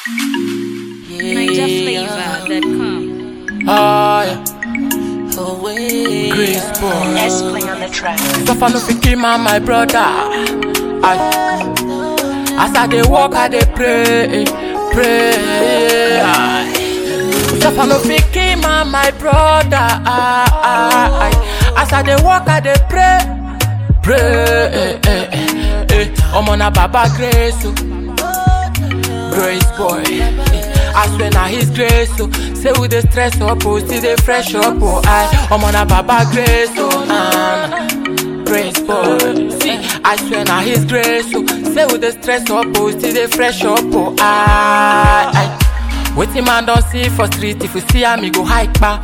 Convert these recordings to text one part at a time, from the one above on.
NigerFlavor.com. Oh, yeah. Grace boy. S play on the track. Suffer no fit kill man, my brother. I, as I dey walk, I dey pray, pray. Aye. Suffer no fit kill man, my brother. I, I, I, as I dey walk, I dey pray, pray. Eh, eh, eh, eh. Omo na Baba Grace, oh. Grace boy. I swear na his grace, oh. Say we dey stress up, oh, still dey fresh up, oh. I, omo na Baba Grace, oh. Ah, nah. Grace boy. See, I swear na his grace, oh. Say we dey stress up, oh, still dey fresh up, oh. I, I. Wetin man don see for street, if you see am, he go hike back.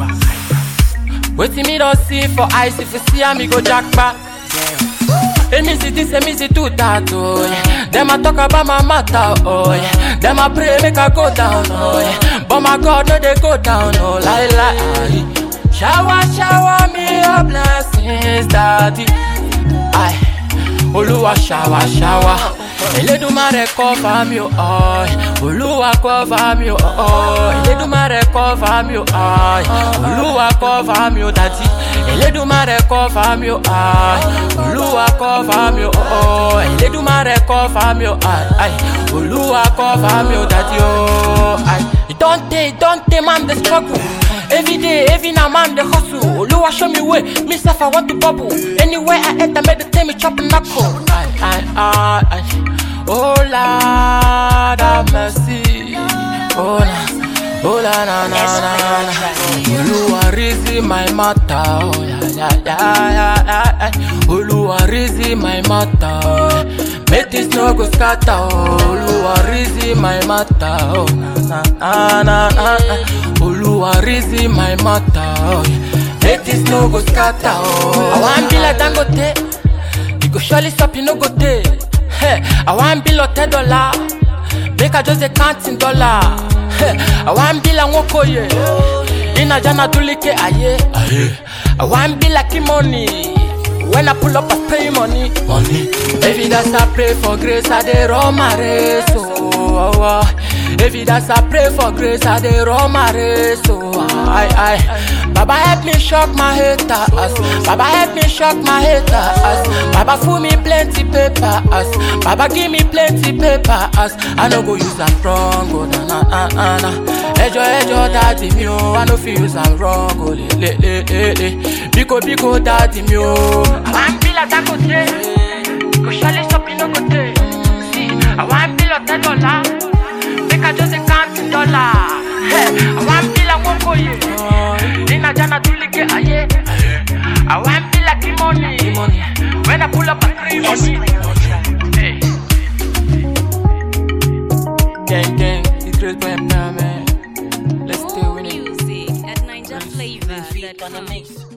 Wetin me don see for eyes, if you see am, he go jack back. Emi see this, emi see do that, oh yeah. Them a talk about my matter, oh yeah. Them a pray make I go down, oh yeah. But my God, no they go down, oh lie lie. Shower, shower me your blessings, daddy. Aye, Olúwa shower, shower. Elédùmarè cover mi o, oh yeah. Olúwa cover mi o, oh yeah. Elédùmarè cover mi o, oh yeah. Olúwa cover mi o, daddy. Elédùmarè cover mi o, ah. Olúwa cover mi o, oh yeah. Elédùmarè cover mi o, ah. Aye. Olúwa cover mi o, daddy, oh. Aye. It don't take, it don't take, man, the struggle. Every day, every now, man, the hustle. Olúwa show me way, me self, I want to bubble. Anywhere I enter, make the time me chop and knuckle. Aye, aye, aye, aye. Oh Lord, have mercy. Oh na, oh la na na na na. Olúwa reason my matter. Oh yeah, yeah, yeah, yeah, yeah, yeah. Olúwa reason my matter. oh, yeah. Make this no go scatter. Oh, Olúwa reason my matter. Oh na na na na na. Olúwa reason my matter. Oh, yeah. Make this no go scatter. Oh, I want be like Dangote. You go surely stop, you no go day. Hey, I want bill of ten dollar. Make I just a counting dollar. Hey, I want bill and woko ye. In a jana dulike aye. I want bill like money. When I pull up, I pay money. Money. Every dance I pray for grace, I dey run my race. Oh, oh, oh. Every dance I pray for grace, I dey run my race. Oh, I, I. Baba help me shock my haters. Baba help me shock my haters. Baba fool me plenty papers. Baba give me plenty papers. I no go use am wrong. Oh, na na na na na. Ejo ejo daddy mi o, I no fit use am wrong. Oh, le le le le le. Biko biko daddy mi o. I want be like Dangote. Go surely stop, you no go take. See, I want be like ten dollar. Make I just a count dollar. Hey, I want be like Woko ye. In a jana dulike aye. I want be like money. When I pull up, I three S money. play on the track. Hey. Gang gang, it's great boy man. Let's stay More with it. music at Feet on the NigerFlavor.com. mix.